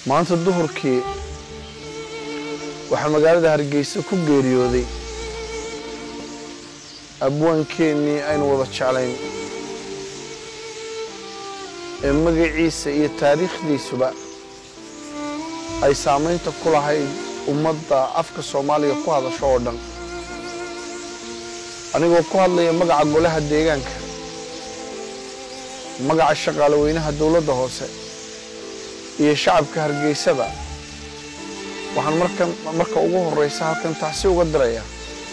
maanta duhurkii waxaa magaalada hargeysa ku geeriyooday abwaankeenii aynu wada jeclayn ee magaciisa iyo taariikhdiisuba ay saamaynta ku lahayd ummadda afka soomaaliga ku hadasho oo dhan anigoo ku hadlaya magaca golaha deegaanka magaca shaqaale weynaha dowladda hoose iyo shacabka hargeysaba waxaan markan marka ugu horreysa halkan taxsi uga dirayaa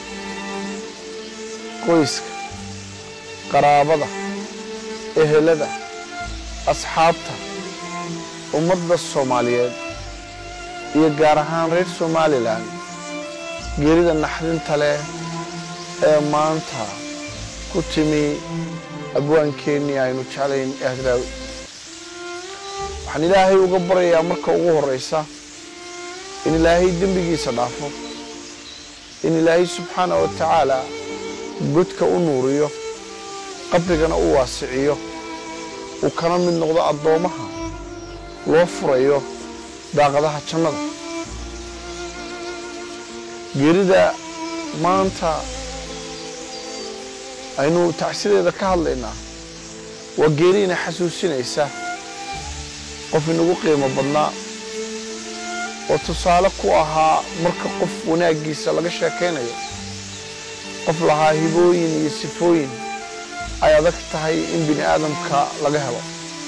qoyska qaraabada ehelada asxaabta ummadda soomaaliyeed iyo gaar ahaan reer somalilan geerida naxdinta leh ee maanta ku timi abwaankeenii aynu jeclayn ee hadraawi waxaan ilaahay uga baryayaa marka ugu horreysa in ilaahay dembigiisa dhaafo in ilaahay subxaana wa tacaala godka u nuuriyo qabrigana u waasiciyo uu kana mid noqdo addoommaha loo furayo daaqadaha jannada geerida maanta aynu tacsideeda ka hadlaynaa waa geeri ina xasuusinaysa qof inagu qiimo badnaa oo tusaale ku ahaa marka qof wanaaggiisa laga sheekaynayo qof lahaa hibooyin iyo sifooyin ay adag tahay in bini aadamka laga helo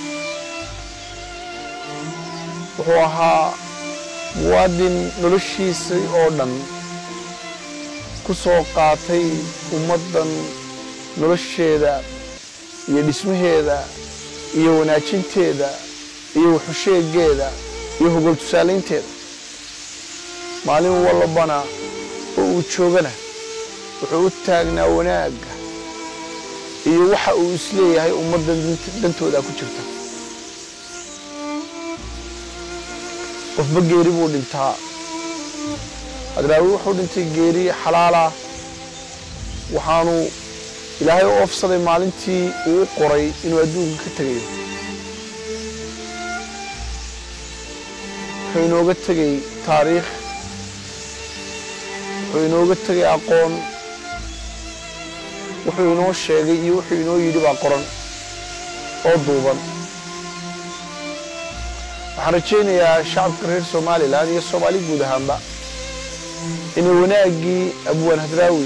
wuxuu ahaa muwaadin noloshiisii oo dhan ku soo qaatay ummaddan nolosheeda iyo dhismaheeda iyo wanaajinteeda iyo wuxusheegeeda iyo hogol tusaalaynteeda maalin walbana oo uu joogana wuxuu u taagnaa wanaagga iyo waxa uu isleeyahay ummaddan dantooda ku jirta qofba geeri buu dhintaa hadraawi wuxuu dhintay geeri xalaalah waxaanu ilaahay u oofsaday maalintii uu u qoray inuu adduunka ka tegayo wuxuu inooga tegay taariikh wuxuu inooga tegay aqoon wuxuu inoo sheegay iyo wuxuu inoo yidhi baa qoran oo duuban waxaan rajaynayaa shacabka reer somalilan iyo soomaali guud ahaanba inay wanaaggii abwaan hadraawi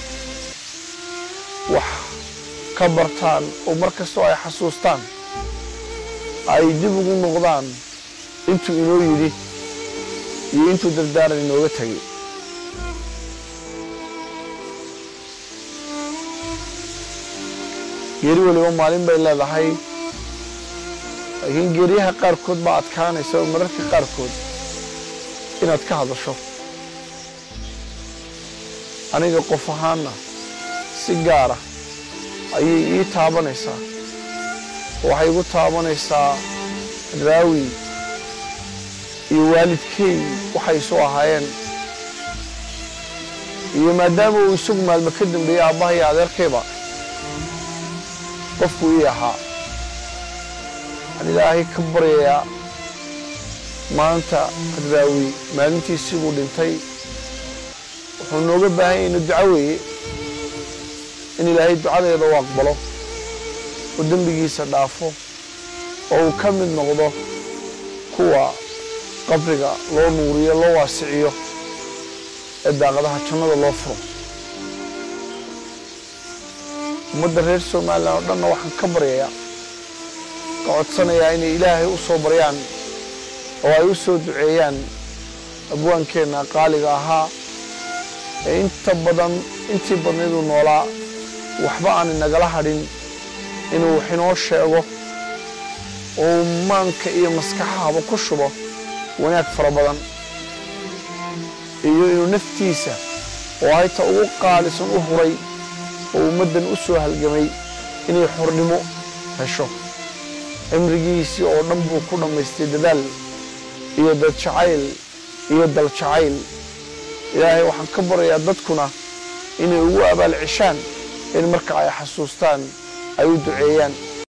wax ka bartaan oo mar kastoo ay xasuustaan ay dib ugu noqdaan intuu inoo yidhi iyo intuu dardaaran inooga tegay geeri weliba maalin bay leedahay laakiin geeriyaha qaarkood baa adkaanaysa oo mararka qaarkood inaad ka hadasho aniga qof ahaanna si gaara ayay ii taabanaysaa waxay igu taabanaysaa hadraawi iyo waalidkey waxay isu ahaayeen iyo maadaama uu isagu maalmo ka dambeeyey aabbaha iyo adeerkayba qofku ii ahaa waxaan ilaahay ka baryayaa maanta hadraawi maalintiisii buu dhintay wuxuu nooga baahan yahay inu duco weeye in ilaahay ducadeeda u aqbalo oo dembigiisa dhaafo oo uu ka mid noqdo kuwa qabriga loo nuuriyo loo waasiciyo ee daaqadaha jannada loo furo ummadda reer somalilan oo dhanna waxaan ka baryayaa ka codsanayaa inay ilaahay u soo baryaan oo ay u soo duceeyaan abwaankeenna qaaliga ahaa ee inta badan intii badnayduu noolaa waxba aan inagala hadhin inuu wax inoo sheego oo maanka iyo maskaxahaba ku shubo wanaag fara badan iyo inuu naftiisa oo hayta ugu qaalisan u huray oo ummaddan u soo halgamay inay xornimo hesho cimrigiisii oo dhan buu ku dhammaystay dadaal iyo dadjacayl iyo daljacayl ilaahay waxaan ka baryayaa dadkuna inay ugu abaal ceshaan in marka ay xasuustaan ay u duceeyaan